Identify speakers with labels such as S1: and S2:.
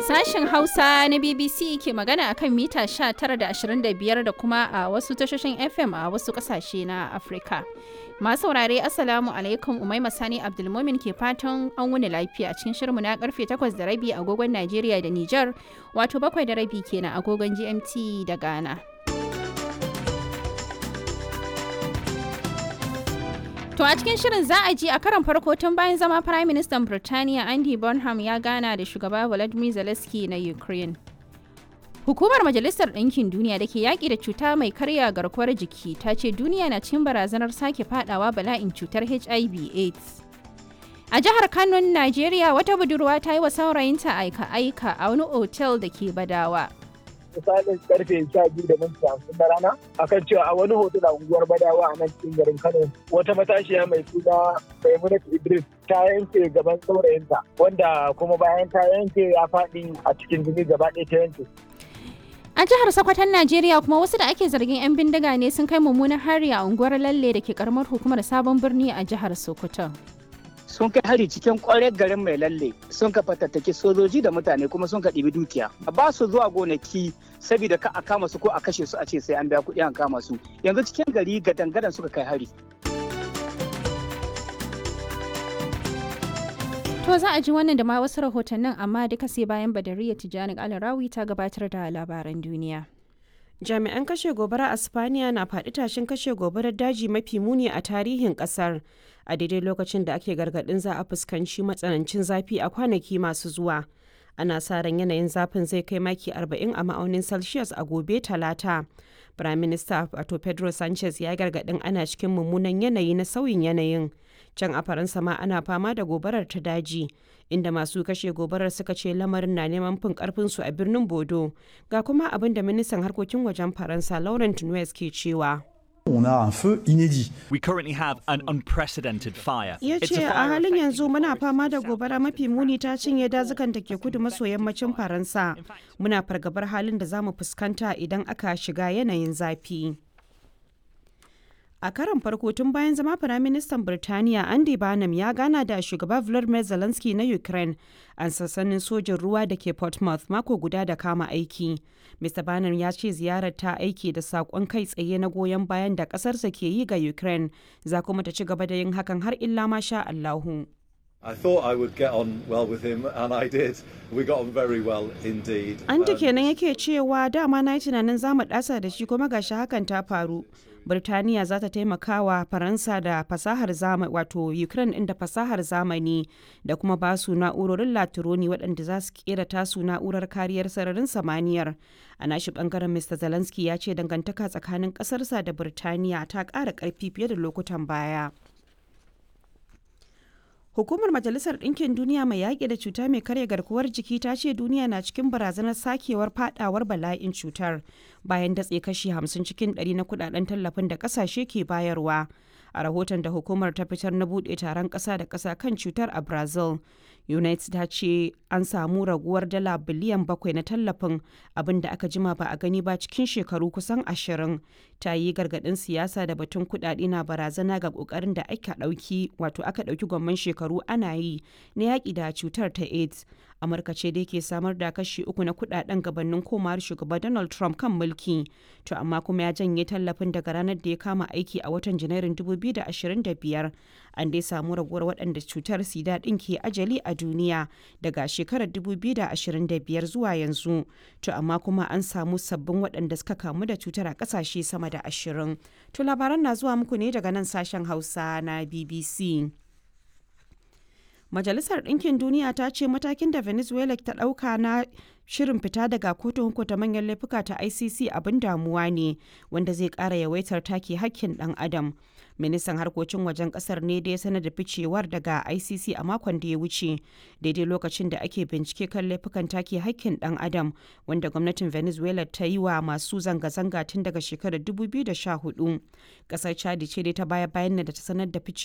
S1: Sashen Hausa na BBC ke magana akan mita 19 da 25 da kuma a wasu tashoshin FM a wasu kasashe na Afirka. Masu saurare Assalamu alaikum Umaima Sani Abdulmumin ke fatan an wuni lafiya cikin shirinmu na karfe 8 da rabi agogon Najeriya da Nijar wato bakwai da rabi kenan agogon GMT da Ghana. To a cikin shirin za a ji a karon farko tun bayan zama Prime Minister Birtaniya Andy Bonham ya gana da shugaba Volodymyr Zelensky na Ukraine. Hukumar Majalisar Ɗinkin Duniya da ke yaƙi da cuta mai karya garkuwar jiki ta ce duniya na cikin barazanar sake fadawa bala'in cutar HIV AIDS. A jihar Kano, Najeriya wata budurwa ta yi wa saurayinta aika-aika a wani otel da ke Badawa.
S2: misalin karfe sha biyu da minti hamsin na rana akan cewa a wani hotel a unguwar badawa a nan cikin garin kano wata matashiya mai suna maimunat idris ta yanke gaban saurayinta wanda kuma bayan ta yanke ya faɗi a cikin jini gaba ɗaya ta yanke
S1: A jihar Sokoton Najeriya kuma wasu da ake zargin 'yan bindiga ne sun kai mummunan hari a unguwar Lalle da ke karamar hukumar Sabon Birni a jihar Sokoto.
S3: sun kai hari cikin kwarar garin mai lalle sun ka fatattaki sojoji da mutane kuma sun ka ɗibi dukiya ba su zuwa gonaki saboda ka a kama su ko a kashe su a ce sai an biya kuɗi an kama su yanzu cikin gari gadan-gadan suka kai hari
S1: To za a ji wannan da ma wasu rahotannin amma duka sai bayan Badariya Tijjani Alarawi ta gabatar da labaran duniya.
S4: jami'an kashe gobara a spaniya na faɗi tashin kashe gobarar daji mafi muni a tarihin ƙasar a daidai lokacin da ake gargaɗin za a fuskanci matsanancin zafi a kwanaki masu zuwa ana sa ran yanayin zafin zai kai maki 40 a ma'aunin celsius a gobe talata prime minister wato pedro sanchez ya gargaɗin ana cikin mummunan yanayi na sauyin yanayin can a faransa ma ana fama da gobarar ta daji inda masu kashe gobarar suka ce lamarin na neman fin karfinsu a birnin bodo ga kuma abin da ministan harkokin wajen faransa laurent nuez ke cewa
S5: On a un feu inédit.
S6: We currently have an unprecedented fire.
S4: ya
S6: It's
S4: ce
S6: a
S4: a
S6: fire
S4: halin yanzu
S6: affecting
S4: muna
S6: forests
S4: fama da
S6: in
S4: gobara
S6: south
S4: mafi muni ta cinye dazukan da ke kudu maso yammacin faransa muna fargabar halin da za mu fuskanta idan aka shiga yanayin zafi a karon farko tun bayan zama firaministan birtaniya andy barnum ya gana da shugaba volodymyr zelensky na ukraine a sassanin sojin ruwa da ke portsmouth mako guda da kama aiki mr barnum ya ce ziyarar ta aiki da saƙon kai tsaye na goyon bayan da ƙasarsa ke yi ga ukraine za kuma ta ci gaba da yin hakan har illa ma sha allahu
S7: I thought I would get on well with him, and I did. We got on very well indeed.
S4: An ta
S7: Um,
S4: kenan yake cewa dama na yi tunanin za mu ɗasa da shi kuma gashi hakan ta faru. Birtaniya za ta taimaka wa Faransa da fasahar zamani wato Ukraine inda fasahar zamani da kuma ba su na'urorin latironi waɗanda za su kera tasu na'urar kariyar sararin samaniyar. A nashi ɓangaren Mr. Zelensky ya ce dangantaka tsakanin ƙasarsa da Birtaniya ta ƙara ƙarfi fiye da lokutan baya. Hukumar Majalisar Ɗinkin Duniya mai yaƙi da cuta mai karya garkuwar jiki ta ce duniya na cikin barazanar sakewar fadawar bala'in cutar bayan datse kashi 50 cikin 100 na kudaden tallafin da ƙasashe ke bayarwa. A rahoton da hukumar ta fitar na buɗe taron ƙasa da ƙasa kan cutar a Brazil, United ta ce an samu raguwar dala biliyan bakwai na tallafin abin da aka jima ba a gani ba cikin shekaru kusan ashirin. Ta yi gargaɗin siyasa da batun kuɗaɗe na barazana ga ƙoƙarin da aka ɗauki wato aka ɗauki gwamman shekaru ana yi na yaƙi da cutar ta AIDS. Amurka ce dai ke samar da kashi uku na kuɗaɗen gabanin komawar shugaba Donald Trump kan mulki. To amma kuma ya janye tallafin daga ranar da ya kama aiki a watan Janairun 2025. An dai samu raguwar waɗanda cutar sida ɗin ke ajali a duniya daga shekarar 2025 zuwa yanzu. To amma kuma an samu sabbin waɗanda suka kamu da cutar a ƙasashe sama da ashirin. To labaran na zuwa muku ne daga nan sashen Hausa na BBC. Majalisar Ɗinkin Duniya ta ce matakin da Venezuela ta ɗauka na shirin fita daga kotun hukunta manyan laifuka ta ICC abin damuwa ne wanda zai ƙara yawaitar take hakkin ɗan adam. Ministan harkokin wajen ƙasar ne da ya sanar da ficewar daga ICC a makon da ya wuce daidai lokacin da ake bincike kan laifukan take hakkin ɗan adam wanda gwamnatin Venezuela ta yi wa masu zanga-zanga tun daga shekarar 2014. Ƙasar Chad ce dai ta baya bayan da ta sanar da fice